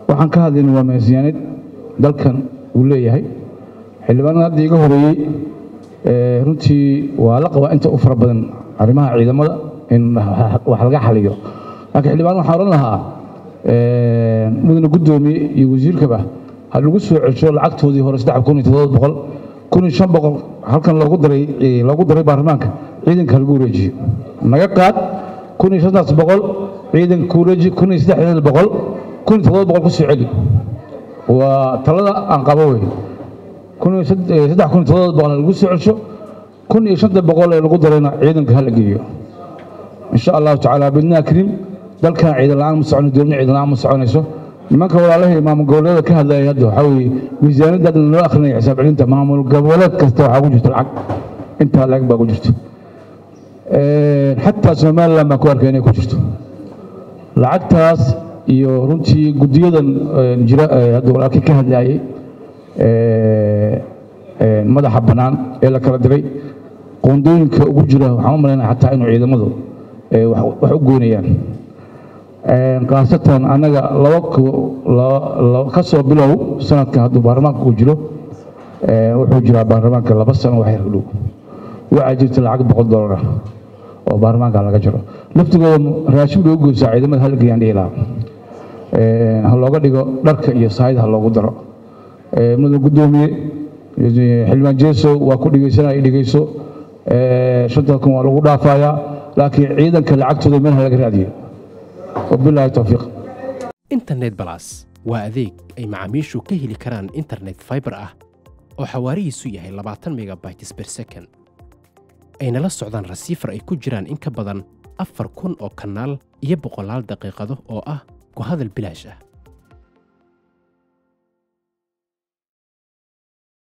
waxaan ka hadlayna waa miisaaniyad dalkan uu leeyahay xildhibaanada hadda iga horeeyey runtii waa la qabaa inta u fara badan arrimaha ciidamada in wax laga xaliyo laakiin xildhibaan waxaan odhan lahaa mudane guddoomiye iyo wasiirkaba ha lagu soo celsho lacagtoodii hore saddex kun iyo toddoba boqol kun iyo shan boqol halkan loogu daray loogu daray baarlamaanka ciidanka lagu wareejiyo naga qaad kun iyo shantaas boqol ciidanka ku wareeji kun iyo saddexdeeda boqol kun iyo toddoba boqol ku soo celi waa talada aan qabo wey kun iyo saddex kun iyo toddoba boqol lagu soo celsho kun iyo shanta boqol ee lagu darayna ciidanka hala geeyo insha allahu tacaala bidnaa kariim dalkan ciidan la-aan ma socono dowladna ciidan la-aan ma soconayso nimanka walaalahii maamul goboleeda ka hadlaya hadda waxaa weeye miisaaniyadda hadda loo akrinaya xisaab celinta maamul goboleed kasta waxaa ku jirta lacag intaa lacag baa ku jirta xataa somaliland baan ku arkay inay ku jirto lacagtaas iyo runtii guddiyadan jira hadda walaalkii ka hadlayay madaxa bannaan ee la kala diray qoondooyinka ugu jira waxaan u malaynaya xataa inuu ciidamadu wax u goynayaan khaasatan annaga laba ka soo bilow sanadka hadduu baarlamaanka uu jiro wuxuu jiraa baarlamaanka laba sano wax yar dhow waxaa jirta lacag boqol dollar ah oo baarlamaanka laga jiro laftigooda raashin bay u goysaa ciidamada halgayaan dhihi lahaa ha looga dhigo dharka iyo saayid ha loogu daro mudan guddoomiye xildhibaan jeeso waa ku dhegeysanaya dhegeyso shanta kun waa lagu dhaafayaa laakiin ciidanka lacagtooda meel ha laga raadiyo wabilaahi towfiiq internet balas waa adeeg ay macaamiishu ka heli karaan internet fiber ah oo xawaarihiisu yahay labaatan megabytes per second ayna la socdaan rasiifar ay ku jiraan in ka badan afar kun oo kanaal iyo boqolaal daqiiqado oo ah ku hadal bilaash ah